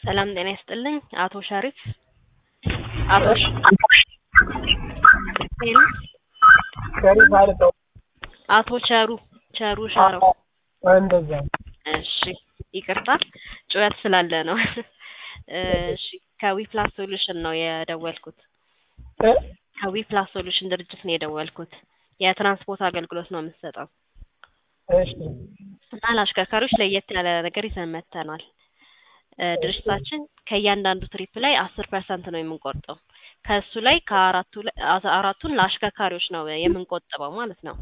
ሰላም ጤና ይስጥልኝ። አቶ ሸሪፍ አቶ ሸ- ሄሎ፣ ሸሪፍ አልተው አቶ ቸሩ ቸሩ ሻረው። እንደዛ እሺ ይቅርታ ጩኸት ስላለ ነው። እሺ ከዊፕላስ ሶሉሽን ነው የደወልኩት። እ ከዊፕላስ ሶሉሽን ድርጅት ነው የደወልኩት። የትራንስፖርት አገልግሎት ነው የምንሰጠው እሺ እና ለአሽከርካሪዎች ለየት ያለ ነገር ይዘን መጥተናል። እ ድርጅታችን ከእያንዳንዱ ትሪፕ ላይ አስር ፐርሰንት ነው የምንቆርጠው። ከእሱ ላይ ከአራቱ ላይ አስራ አራቱን ለአሽከርካሪዎች ነው የምንቆጥበው ማለት ነው።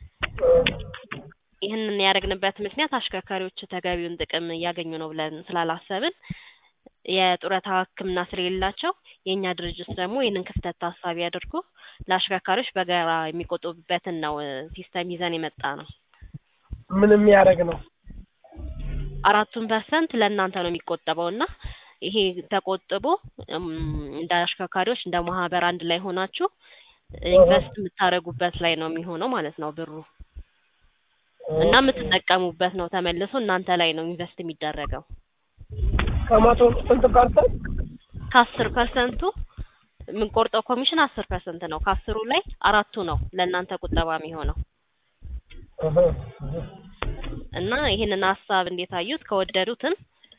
ይህንን ያደረግንበት ምክንያት አሽከርካሪዎች ተገቢውን ጥቅም እያገኙ ነው ብለን ስላላሰብን የጡረታ ሕክምና ስለሌላቸው የእኛ ድርጅት ደግሞ ይህንን ክፍተት ታሳቢ አድርጎ ለአሽከርካሪዎች በጋራ የሚቆጥቡበትን ነው እ ሲስተም ይዘን የመጣ ነው። ምን የሚያደርግ ነው? አራቱን ፐርሰንት ለእናንተ ነው የሚቆጠበው እና ይሄ ተቆጥቦ እም፣ እንደ አሽከርካሪዎች እንደ ማህበር አንድ ላይ ሆናችሁ ኢንቨስት የምታደርጉበት ላይ ነው የሚሆነው ማለት ነው ብሩ እና የምትጠቀሙበት ነው ተመልሶ እናንተ ላይ ነው ኢንቨስት የሚደረገው። ከመቶ ስንት ፐርሰንት? ከአስር ፐርሰንቱ የምንቆርጠው ኮሚሽን አስር ፐርሰንት ነው። ከአስሩ ላይ አራቱ ነው ለእናንተ ቁጠባ የሚሆነው እህ፣ እህ። እና ይህንን ሀሳብ እንዴት አዩት? ከወደዱትም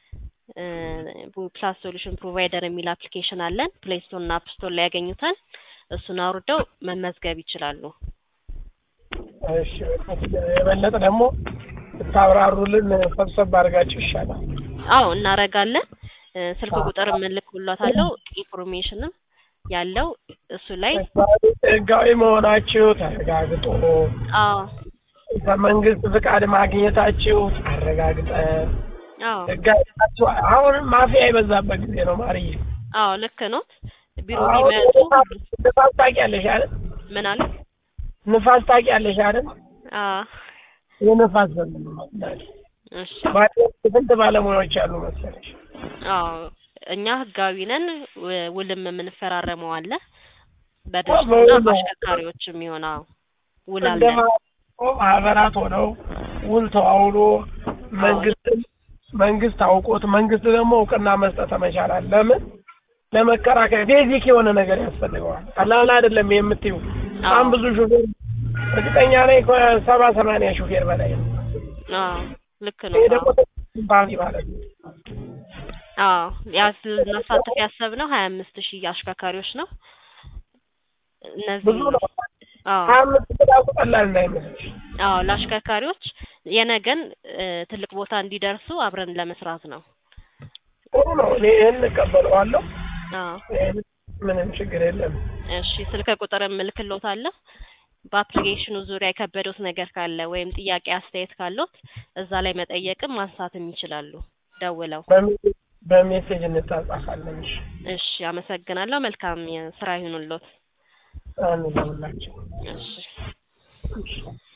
ፕላስ ሶሉሽን ፕሮቫይደር የሚል አፕሊኬሽን አለን። ፕሌይ ስቶር እና አፕ ስቶር ላይ ያገኙታል። እሱን አውርደው መመዝገብ ይችላሉ። እሺ የበለጠ ደግሞ ብታብራሩልን ሰብሰብ አድርጋችሁ ይሻላል። አዎ እናረጋለን። እ፣ ስልክ ቁጥር እልክልዎታለሁ። ኢንፎርሜሽንም ያለው እሱ ላይ ህጋዊ መሆናችሁ ተረጋግጦ አዎ ከመንግስት ፍቃድ ማግኘታችሁ አረጋግጠን አዎ ህጋዊ ናችሁ። አሁንም ማፊያ የበዛበት ጊዜ ነው ማርዬ። አዎ ልክ ኖት። ቢሮ አሁን ቢመጡ ንፋስ ታውቂያለሽ አይደል? ምን አለ? ንፋስ ታውቂያለሽ አይደል? አዎ የንፋስ ዘመን ነው። እሺ ማለት ስንት ባለሙያዎች አሉ መሰለሽ? አዎ እኛ ህጋዊ ነን። ው- ውልም የምንፈራረመው አለ በውል በድርጅትና ነው። በአሽከርካሪዎች የሚሆን አዎ ውል እንደ አለን። ማ- ማህበራት ሆነው ውል ተዋውሎ መንግስት መንግስት አውቆት መንግስት ደግሞ እውቅና መስጠት መቻላል። ለምን ለመከራከር ቤዚክ የሆነ ነገር ያስፈልገዋል። ቀላል አይደለም የምትዩ በጣም ብዙ ሹፌር እርግጠኛ ላይ ከሰባ ሰማንያ ሹፌር በላይ ነው። አዎ ልክ ነው። ይሄ ደግሞ አዎ ባንክ ማለት ነው። አዎ ያስ ልናሳትፍ ያሰብነው ሀያ አምስት ሺህ አሽከርካሪዎች ነው። እነዚህ ብዙ ነው። አዎ ሀያ አምስት ራሱ ቀላል እንዳይመስልሽ። አዎ ለአሽከርካሪዎች የነገን እ፣ ትልቅ ቦታ እንዲደርሱ አብረን ለመስራት ነው። ጥሩ ነው። እኔ ይህን እቀበለዋለሁ። አዎ ይህን ምንም ችግር የለም። እሺ ስልክ ቁጥር እልክልዎታለሁ። በአፕሊኬሽኑ ዙሪያ የከበዶት ነገር ካለ ወይም ጥያቄ አስተያየት ካለዎት እዛ ላይ መጠየቅም ማንሳትም ይችላሉ ደውለው። በሜ- በሜሴጅ እንጻጻፋለን። እሺ እሺ አመሰግናለሁ። መልካም ስራ ይሁንልዎት። አንለውላቸው እሺ እሺ